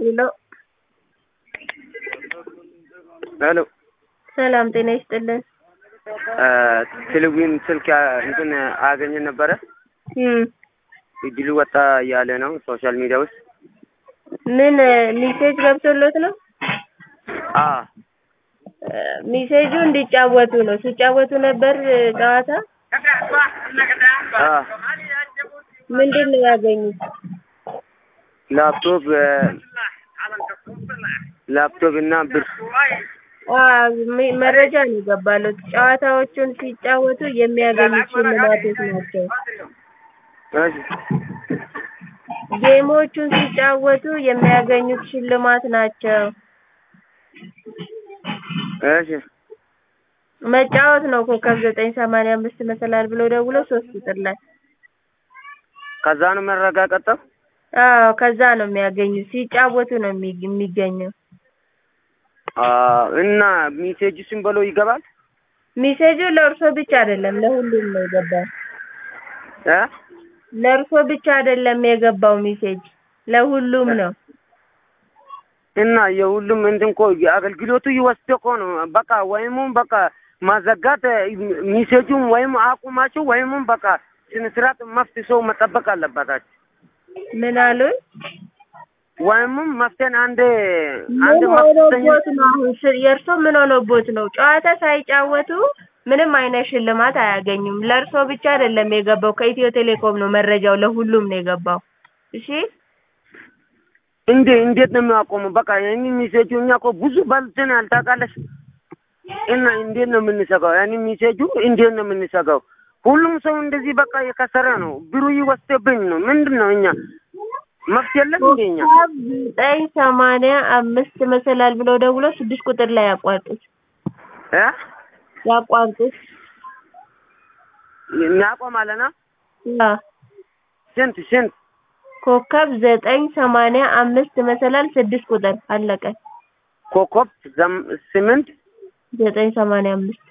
ሄሎ ሄሎ ሰላም ጤና ይስጥልን። ቴሌቪዥን ስልክ እንትን አገኘን ነበረ እም እድሉ ወጣ እያለ ነው ሶሻል ሚዲያ ውስጥ ምን ሚሴጅ ገብቶሎት ነው? አ ሚሴጁ እንዲጫወቱ ነው። ሲጫወቱ ነበር ጨዋታ። አ ምንድን ነው ያገኙት? ላፕቶፕ ላፕቶፕ እና ብር አ ሚ- መረጃ ነው የገባሉት። ጨዋታዎቹን ሲጫወቱ የሚያገኙት ሽልማቶች ናቸው። እሺ ጌሞቹን ሲጫወቱ የሚያገኙት ሽልማት ናቸው። እሺ መጫወት ነው። ኮከብ ዘጠኝ ሰማንያ አምስት መሰላል ብሎ ደውሎ ሶስት ቁጥር ላይ ከዛ ነው መረጋገጠው አዎ፣ ከዛ ነው የሚያገኙት። ሲጫወቱ ነው የሚ- የሚገኘው። አ እና ሜሴጅ ሲምበሎ ይገባል ሚሴጁ ለእርሶ ብቻ አይደለም ለሁሉም ነው የገባው። እ ለእርሶ ብቻ አይደለም የገባው ሚሴጅ ለሁሉም ነው። እና የሁሉም እንትን እኮ አገልግሎቱ ይወስድ እኮ ነው። በቃ ወይም በቃ ማዘጋት ሚሴጁን ወይም አቁማችሁ ወይም በቃ ስነ ስርዓት መፍትሄ ሰው መጠበቅ አለባታችሁ። ምን አሉኝ? ወይም መፍትሄን አንድ ምን አንድ መፍትሄ ሆኖቦት ነው? አሁን ስ- የእርሶ ምን ሆኖቦት ነው? ጨዋታ ሳይጫወቱ ምንም አይነት ሽልማት አያገኙም። ለእርሶ ብቻ አይደለም የገባው፣ ከኢትዮ ቴሌኮም ነው መረጃው፣ ለሁሉም ነው የገባው። እሺ እንዴ እንዴት ነው የሚያቆመው? በቃ ያኒ ሚሴጁ እኛ እኮ ብዙ በልተን ያልታውቃለሽ እና እንዴት ነው የምንሰጋው? ያኒ ሚሴጁ እንዴት ነው የምንሰጋው? ሁሉም ሰው እንደዚህ በቃ የከሰረ ነው። ብሩ ይወስደብኝ ነው። ምንድን ነው እኛ መፍትሄ የለም እንዴ እኛ ኮከብ ዘጠኝ ሰማንያ አምስት መሰላል ብለው ደውሎ ስድስት ቁጥር ላይ ያቋርጡት እ ያቋርጡት። እናቆማለና አዎ ስንት ስንት ኮከብ ዘጠኝ ሰማንያ አምስት መሰላል ስድስት ቁጥር አለቀ። ኮከብ ዘም- ስምንት ዘጠኝ ሰማንያ አምስት